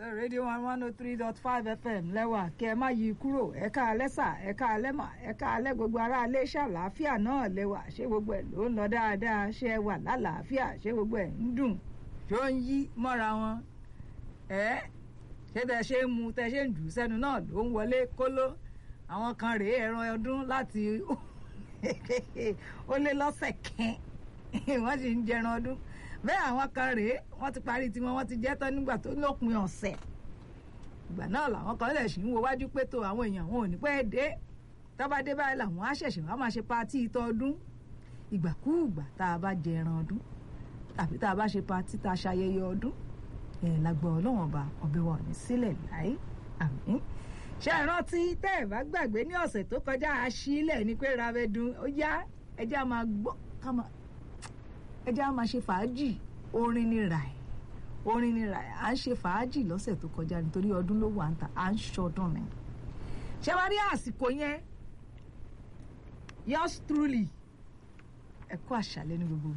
rédíò one one oh three dot five fm lẹ́wà kí ẹ má yí kúrò ẹ̀ka alẹ́sà ẹ̀ka alẹ́mà ẹ̀ka alẹ́ gbogbo ará ilé ṣàlàáfíà náà lẹ́wà ṣé gbogbo ẹ̀ ló ń lọ dáadáa ṣé ẹ wà lálàáfíà ṣé gbogbo ẹ̀ ń dùn ṣó ń yí mọ́ra wọn ẹ̀ ṣé tẹ ṣe ń mu tẹ ṣe ń jù sẹ́nu náà ló ń wọlé kóló àwọn kan rèé ẹran ọdún láti ó lé lọ́sẹ̀ kẹ́ẹ́ wọ́n sì ń jẹran ọdún bẹ́ẹ̀ àwọn kan rèé wọ́n ti parí tiwọn wọ́n ti jẹ́ tán nígbà tó lópin ọ̀sẹ̀ ìgbà náà làwọn kan lè ṣì ń wo wájú pé tó àwọn èèyàn wọn ò ní pẹ́ dé tọ́ba dé báyìí làwọn á ṣẹ̀ṣẹ̀ wá máa ṣe patí ìtọ́ ọdún ìgbàkúùgbà tá a bá jẹ ẹran ọdún tàbí tá a bá ṣe patí tá a ṣayẹyẹ ọdún ẹ̀ lágbọ́ ọlọ́wọ́n ọba ọbẹ̀ wa ò ní sílẹ̀ láì àmín ṣe ìrántí tẹ́ ẹ̀ bá gbàgbé ní ọ̀sẹ̀ tó kọjá aṣílẹ̀ ni pé rabẹ́dùn ó yá ẹjẹ́ a máa gbọ́ ká máa ẹjẹ́ a máa ṣe fàájì orin ni ràì orin ni ràì à ń ṣe fàájì lọ́sẹ̀ tó kọjá nítorí ọdún ló wà ń ta à ń ṣọdún ni ṣé wàá rí àsìkò yẹn yours truly ẹ kú àṣálẹ́ ní gbogbo